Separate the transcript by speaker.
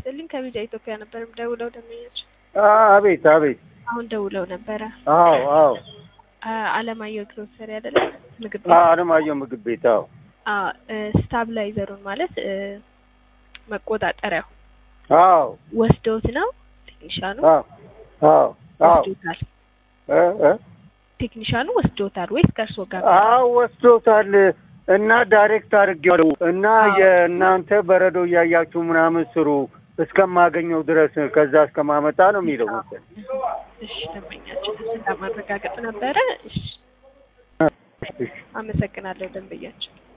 Speaker 1: ይስጥልኝ ከቪዛ ኢትዮጵያ ነበር ደውለው ደመኞች
Speaker 2: አቤት አቤት።
Speaker 1: አሁን ደውለው ነበረ።
Speaker 2: አዎ አዎ።
Speaker 1: አ- አለማየሁ ግሮሰሪ አይደለ? ምግብ
Speaker 2: አ-
Speaker 1: ቤት
Speaker 2: አለማየሁ ምግብ ቤት። አዎ
Speaker 1: አ- እ፣ ስታብላይዘሩን ማለት እ፣ መቆጣጠሪያው
Speaker 2: አዎ
Speaker 1: ወስደውት ነው ቴክኒሻኑ
Speaker 2: አዎ አዎ አዎ
Speaker 1: ወስዶታል።
Speaker 2: እ እ
Speaker 1: ቴክኒሻኑ ወስዶታል ወይስ ከእርሶ ጋር?
Speaker 2: አዎ ወስዶታል እና ዳይሬክት አድርጌዋለሁ እና
Speaker 1: አዎ።
Speaker 2: የእናንተ በረዶ እያያችሁ ምናምን ስሩ እስከማገኘው ድረስ ከዛ እስከማመጣ ነው የሚለው መሰለኝ።
Speaker 1: እሺ ደንበኛችን ለማረጋገጥ ነበረ። እሺ
Speaker 2: እሺ።
Speaker 1: አመሰግናለሁ ደንበኛችን።